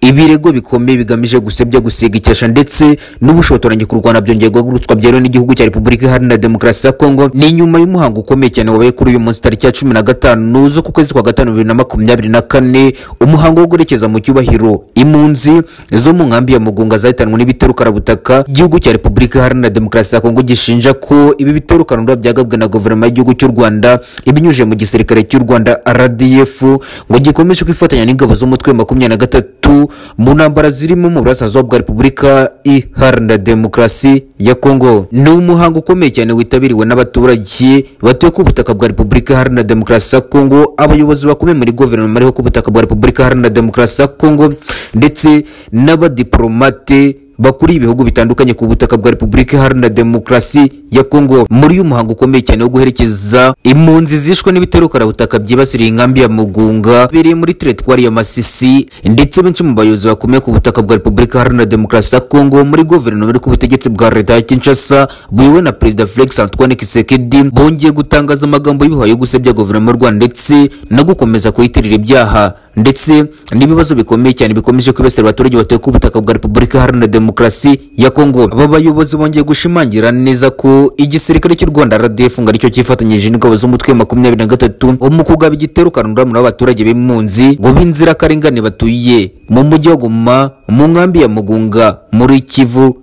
ibirego bikomeye bigamije gusebya gusiga icyasha ndetse n'ubushotoranyi ku rwanda byongeye guhagurutswa byeruye n'igihugu cya repubulika iharanira demokarasi ya kongo ni nyuma y'umuhango ukomeye cyane wabaye kuri uyu munsi tariki ya cumi na gatanu z'ukwezi kwa gatanu bibiri na makumyabiri na kane umuhango wo guherekeza mu cyubahiro impunzi zo mu nkambi ya mugunga zahitanwe n'ibitero karabutaka igihugu cya repubulika iharanira demokarasi ya kongo gishinja ko ibi bitero karabutaka byagabwe na guverinoma y'igihugu cy'u rwanda ibinyujije mu gisirikare cy'u rwanda rdf ngo gikomeje kwifatanya n'ingabo z'umutwe wa makumyabiri na gatatu mu ntambara zirimo mu burasirazuba bwa repubulika iharanira demokarasi ya kongo ni umuhango ukomeye cyane witabiriwe n'abaturage batuye ku butaka bwa repubulika iharanira demokarasi ya kongo abayobozi bakomeye muri guverinoma ariho ku butaka bwa repubulika iharanira demokarasi ya kongo ndetse n'abadiporomate bakuriye ibihugu bitandukanye ku butaka bwa repubulika iharanira demokarasi ya kongo muri uyu muhango ukomeye cyane wo guherekeza impunzi zishwe n'ibitero karabutaka byibasiriye inkambi ya mugunga bibereye muri teretwari ya masisi ndetse benshi mu bayobozi bakomeye ku butaka bwa repubulika iharanira demokarasi ya kongo muri guverinoma iri ku butegetsi bwa leta ya kinshasa buyobowe na perezida felix antoine kisekedi bongeye gutangaza amagambo y'ibihwanye yo gusebya guverinoma y'u rwanda ndetse no gukomeza kuyitirira ibyaha ndetse n'ibibazo bikomeye cyane bikomeje kwibasira abaturage batuye ku butaka bwa repubulika iharanira demokarasi ya kongo aba bayobozi bongeye gushimangira neza ko igisirikare cy'u rwanda rdf ngo aricyo cyifatanyije n'ingabo z'umutwe wa makumyabiri na gatatu mu kugaba igitero karundamura abaturage b'impunzi ngo b'inzirakarengane batuye mu mujyi wa goma mu nkambi ya mugunga muri kivu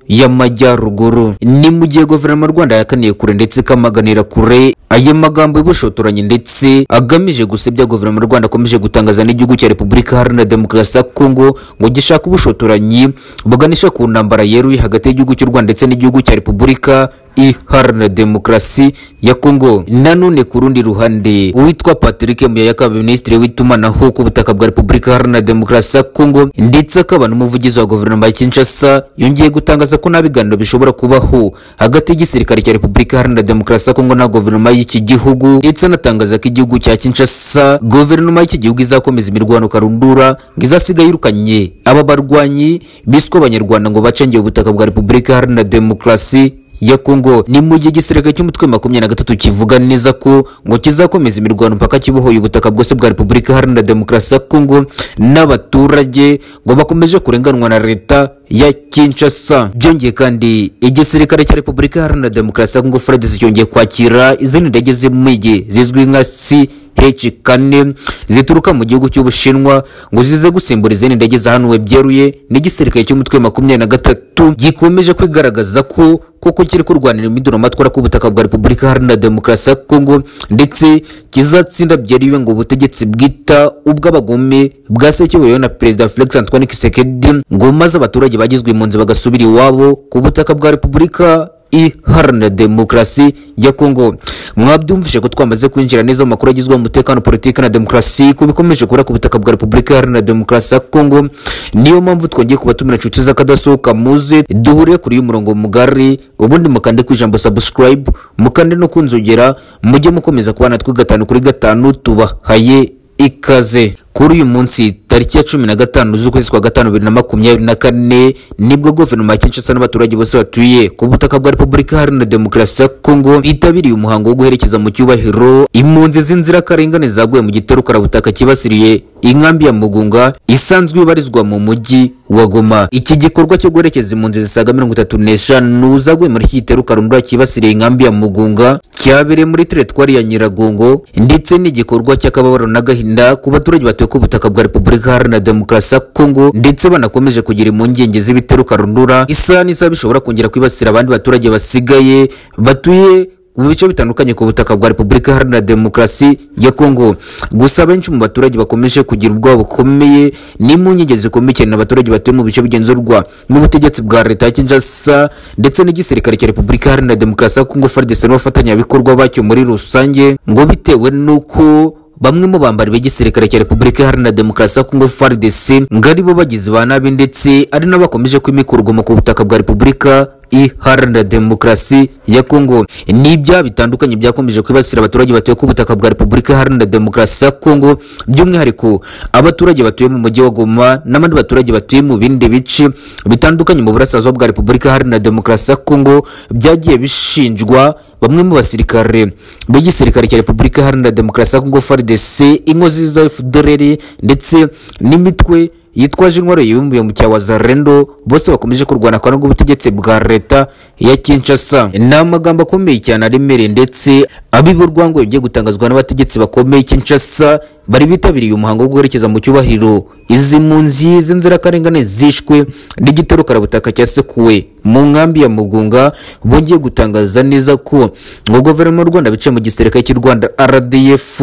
y'amajyaruguru ni mu gihe guverinoma y'u rwanda yakaniye kure ndetse ikamaganira kure aya magambo y'ubushotoranyi ndetse agamije gusebya guverinoma y'u rwanda akomeje gutangaza n'igihugu cya repubulika iharanira demokarasi ya kongo ngo gishaka ubushotoranyi buganisha ku ntambara yeruye hagati y'igihugu cy'u rwanda ndetse n'igihugu cya repubulika iharanira demokarasi ya kongo nanone ku rundi ruhande uwitwa patrick muyayaka minisitiri w'itumanaho ku butaka bwa repubulika iharanira demokarasi ya kongo ndetse akaba n'umuvugizi wa guverinoma ya kinshasa yongeye gutangaza ko nta biganiro bishobora kubaho hagati y'igisirikare cya repubulika iharanira demokarasi ya kongo na guverinoma y'iki gihugu ndetse anatangaza ko igihugu cya kinshasa guverinoma y'iki gihugu izakomeza imirwano karundura ngo izasiga yirukanye aba barwanyi biswe abanyarwanda ngo bacengeye ubutaka bwa repubulika iharanira demokarasi ya Kongo ni mu gihe igisirikare cy'umutwe makumyabiri na gatatu kivuga neza ko ngo kizakomeza imirwano mpaka kibohoye ubutaka bwose bwa Repubulika Iharanira Demokarasi ya Kongo n'abaturage ngo bakomeje kurenganwa na leta ya Kinshasa. Byongeye kandi igisirikare cya Repubulika Iharanira Demokarasi ya Kongo FARDC cyongeye kwakira izindi ndege z'imigi zizwi nka si H kane zituruka mu gihugu cy'Ubushinwa ngo zize gusimbura izindi ndege zahanuwe byeruye n'igisirikare cy'umutwe makumyabiri na gatatu gikomeje kwigaragaza ko koko kiri kurwanira imiduramatwara ku butaka bwa Repubulika Iharanira Demokarasi ya Kongo ndetse kizatsinda byeriwe ngo ubutegetsi bwita ubw'abagome bwasekeweyo na Perezida Felix Antoine Tshisekedi ngo maze abaturage bagizwe impunzi bagasubira iwabo ku butaka bwa Repubulika iharanira demokarasi ya Kongo. Mwabyumvise ko twamaze kwinjira neza mu makuru agizwe umutekano politiki na demokarasi ku bikomeje kubura ku butaka bwa Repubulika Iharanira Demokarasi ya Kongo. Niyo mpamvu twongeye kubatumira inshuti z'akadasohoka muze duhuriye kuri uyu murongo mugari ubundi mukande ku ijambo subscribe mukande no kunzogera mujye mukomeza kubana twe gatanu kuri gatanu tubahaye ikaze kuri uyu munsi tariki ya cumi na gatanu z'ukwezi kwa gatanu bibiri na makumyabiri na kane nibwo guverinoma ya kinshasa n'abaturage bose batuye ku butaka bwa repubulika iharanira demokarasi ya kongo bitabiriye umuhango wo guherekeza mu cyubahiro impunzi z'inzirakarengane zaguye mu gitero karabutaka kibasiriye inkambi ya mugunga isanzwe ibarizwa mu mujyi wa goma iki gikorwa cyo guherekeza impunzi zisaga mirongo itatu n'eshanu zaguye muri iki gitero karundura kibasiriye inkambi ya mugunga cyabereye muri teretwari ya nyiragongo ndetse n'igikorwa cy'akababaro n'agahinda ku baturage batuye ku butaka bwa repubulika iharanira demokarasi ya kongo ndetse banakomeje kugira impungenge z'ibitero karundura isaha n'isaha bishobora kongera kwibasira abandi baturage basigaye batuye mu bice bitandukanye ku butaka bwa repubulika iharanira demokarasi ya kongo gusa benshi mu baturage bakomeje kugira ubwoba bukomeye n'impungenge zikomeye cyane abaturage batuye mu bice bigenzurwa n'ubutegetsi bwa leta ya kinshasa ndetse n'igisirikare cya repubulika iharanira demokarasi ya kongo frdc n'abafatanyabikorwa bacyo muri rusange ngo bitewe n'uko bamwe mu bambari b'igisirikare cya Repubulika Iharanira Demokarasi ya Kongo FARDC ngo ari bo bagizi ba nabi ndetse ari n'abakomeje kwimika urugomo ku butaka bwa Repubulika iharanira demokarasi ya Kongo. Ni ibyaha bitandukanye byakomeje kwibasira abaturage batuye ku butaka bwa Repubulika Iharanira Demokarasi ya Kongo, by'umwihariko abaturage batuye mu mujyi wa Goma n'abandi baturage batuye mu bindi bice bitandukanye mu burasirazuba bwa Repubulika Iharanira Demokarasi ya Kongo byagiye bishinjwa bamwe mu basirikare b'igisirikare cya Repubulika Iharanira Demokarasi ya Kongo FARDC, inkozi za FDLR ndetse n'imitwe yitwaje intwaro yibumbiye mu cyawa Wazalendo bose bakomeje kurwana kandi rw'ubutegetsi bwa leta ya Kinshasa ni amagambo akomeye cyane aremereye ndetse abiba urwango yagiye gutangazwa n'abategetsi bakomeye i Kinshasa bari bitabiriye umuhango wo guherekeza mu cyubahiro izi mpunzi z'inzirakarengane zishwe n'igitero karabutaka cyasekuwe mu nkambi ya Mugunga bongeye gutangaza neza ko ngo guverinoma y'u Rwanda bicaye mu gisirikare cy'u Rwanda RDF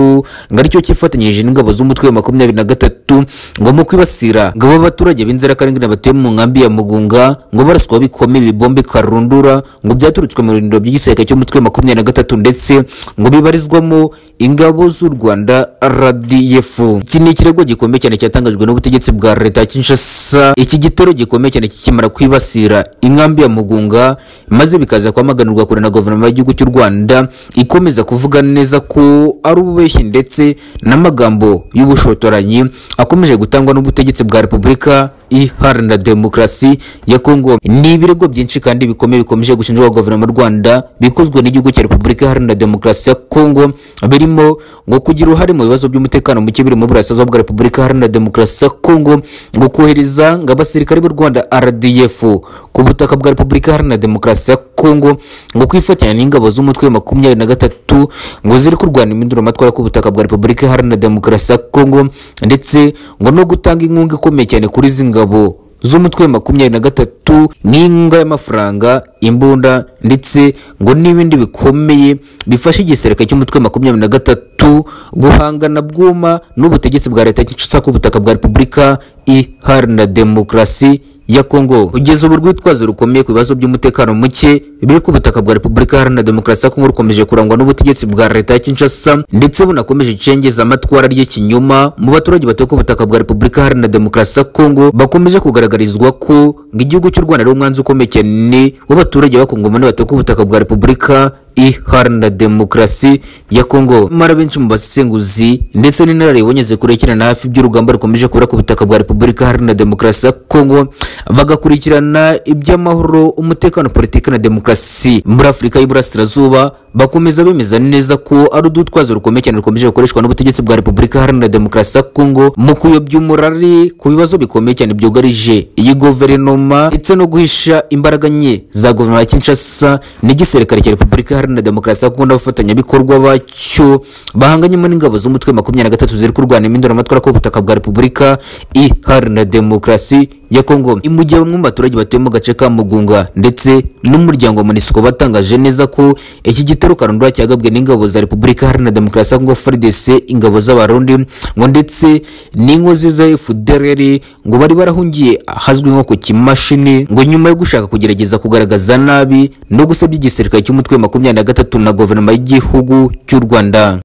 ngo aricyo cyifatanyirije n'ingabo z'umutwe wa makumyabiri na gatatu ngo mu kwibasira ngo aba baturage b'inzirakarengane batuye mu nkambi ya Mugunga ngo baraswa bikomeye ibibombe karundura ngo byaturutswe mu birindiro by'igisirikare cy'umutwe wa makumyabiri na gatatu ndetse ngo bibarizwamo ingabo z'u Rwanda RDF iki ni ikirego gikomeye cyane cyatangajwe n'ubutegetsi bwa leta ya Kinshasa iki gitero gikomeye cyane kikimara kwibasira inkambi ya Mugunga maze bikaza kwamaganirwa kure na guverinoma y'igihugu cy'u Rwanda ikomeza kuvuga neza ko ari ububeshyi ndetse n'amagambo y'ubushotoranyi akomeje gutangwa n'ubutegetsi bwa Repubulika iharanira demokarasi ya Kongo ni ibirego byinshi kandi bikomeye bikomeje gushinjwa guverinoma y'u Rwanda bikozwe n'igihugu cya Repubulika iharanira demokarasi ya Kongo birimo ngo kugira uruhare mu bibazo by'umutekano muke biri mu burasirazuba bwa Repubulika Iharanira Demokarasi ya Kongo ngo kohereza ngo abasirikare b'u Rwanda RDF ku butaka bwa Repubulika Iharanira Demokarasi ya Kongo ngo kwifatanya n'ingabo z'umutwe wa makumyabiri na gatatu ngo ziri kurwana impinduramatwara ku butaka bwa Repubulika Iharanira Demokarasi ya Kongo ndetse ngo no gutanga inkunga ikomeye cyane kuri izi ngabo z'umutwe wa makumyabiri na gatatu n'inkunga y'amafaranga imbunda ndetse ngo n'ibindi bikomeye bifasha igisirikare cy'umutwe wa makumyabiri na gatatu guhangana bwuma n'ubutegetsi bwa leta Kinshasa ku butaka bwa repubulika iharanira demokarasi ya Kongo kugeza ubu rwitwazo rukomeye ku bibazo by'umutekano muke biri ku butaka bwa Repubulika Iharanira Demokarasi ya Kongo rukomeje kurangwa n'ubutegetsi bwa leta ya Kinshasa ndetse bunakomeje icengeza amatwara ry'ikinyoma mu baturage batuye ku butaka bwa Repubulika Iharanira Demokarasi ya Kongo bakomeje kugaragarizwa ko igihugu cy'u Rwanda ari umwanzi ukomeye cyane w'abaturage b'abakongomani batuye ku butaka bwa Repubulika iharanira demokarasi ya Kongo mara benshi mu basenguzi ndetse n'inararibonye zikurikirana hafi by'urugamba rukomeje kubura ku butaka bwa Repubulika Iharanira Demokarasi ya Kongo bagakurikirana iby'amahoro umutekano politiki na demokarasi muri Afurika y'Iburasirazuba bakomeza bemeza neza ko ari udutwazo rukomeye cyane rukomeje gukoreshwa n'ubutegetsi bwa Repubulika Iharanira Demokarasi ya Kongo mu kuyobya umurari ku bibazo bikomeye cyane byugarije iyi guverinoma ndetse no guhisha imbaraga nke za guverinoma ya Kinshasa n'igisirikare cya Repubulika Iharanira Demokarasi ya Kongo n'abafatanyabikorwa bacyo bahanganyemo n'ingabo z'umutwe makumyabiri na gatatu ziri kurwana impinduramatwara ku butaka bwa Repubulika Iharanira Demokarasi ya Kongo mu gihe bamwe mu baturage batuye mu gace ka Mugunga ndetse n'umuryango Monisco batangaje neza ko iki gitero karundura cyagabwe n'ingabo za Repubulika Iharanira Demokarasi ya Kongo FARDC ingabo z'abarundi ngo ndetse n'inkozi za FDLR ngo bari barahungiye ahazwi nko ku kimashini ngo nyuma yo gushaka kugerageza kugaragaza nabi no gusebya igisirikare cy'umutwe wa makumyabiri na gatatu na guverinoma y'igihugu cy'u Rwanda